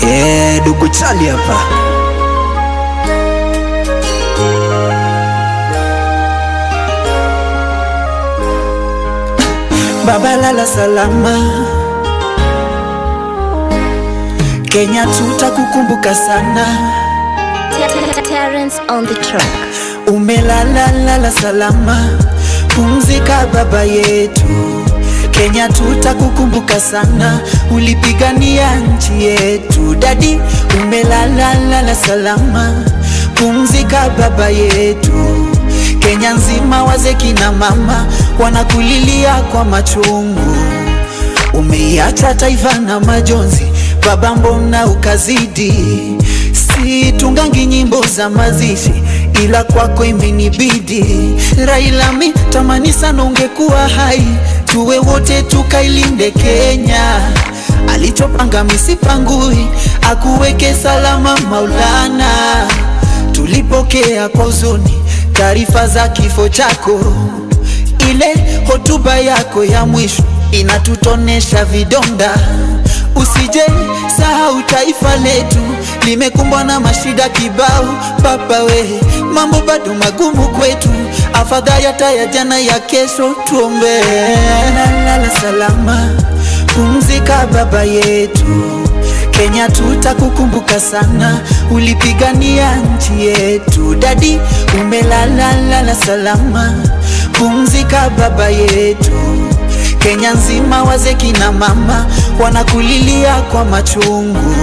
Eh, Dugu Chali hapa. Baba lala salama, Kenya tutakukumbuka sana. Terence on the track. Umelala lala salama, pumzika baba yetu. Kenya tutakukumbuka sana, ulipigania nchi yetu. Dadi, umelala lala salama, pumzika baba yetu. Kenya nzima wazee kina mama wanakulilia kwa machungu. Umeiacha taifa na majonzi, baba, mbona ukazidi? Si tungangi nyimbo za mazishi, ila kwako imenibidi. Raila, mi tamani sana ungekuwa hai, tuwe wote tukailinde Kenya. Alichopanga misipangui, akuweke salama Maulana. Tulipokea kwa huzuni taarifa za kifo chako, ile hotuba yako ya mwisho inatutonesha vidonda. Usije sahau taifa letu limekumbwa na mashida kibao. Baba we, mambo bado magumu kwetu, afadhali hata ya jana ya kesho tuombe. Lala salama, pumzika baba yetu. Kenya tutakukumbuka sana, ulipigania nchi yetu. Dadi, umelala lala salama, pumzika baba yetu. Kenya nzima wazee kina mama wanakulilia kwa machungu,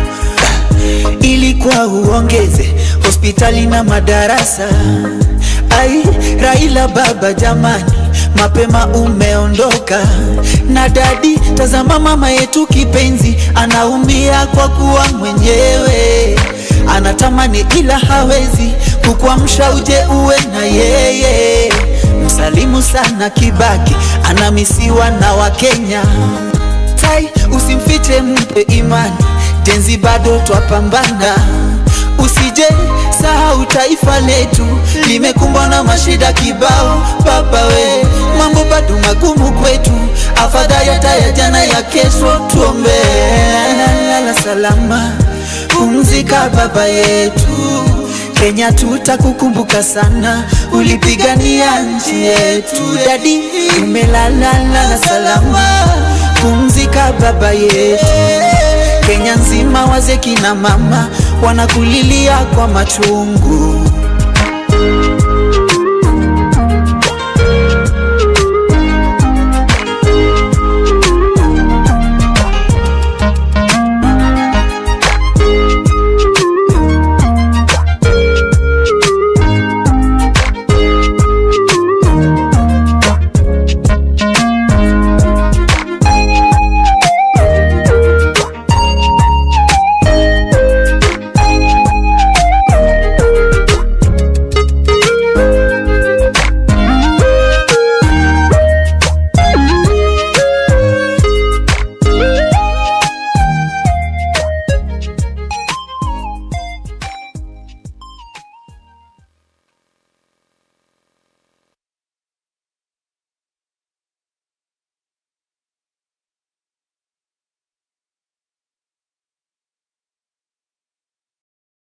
ilikuwa uongeze hospitali na madarasa. Ai, Raila baba jamani, mapema umeondoka. Na dadi, tazama mama yetu kipenzi anaumia kwa kuwa mwenyewe anatamani ila hawezi kukuamsha uje uwe na yeye. Msalimu sana Kibaki, anamisiwa na Wakenya. Tai, usimfiche, mpe imani, tenzi bado twapambana. Usije sahau taifa letu limekumbwa na mashida kibao. Baba we, mambo bado magumu kwetu, afadhali hata ya jana ya kesho tuombe. Lala salama, pumzika baba yetu. Kenya tutakukumbuka sana, ulipigania nchi yetu. Dadi, umelala lala salama, pumzika baba yetu. Kenya nzima wazee kina mama wanakulilia kwa machungu.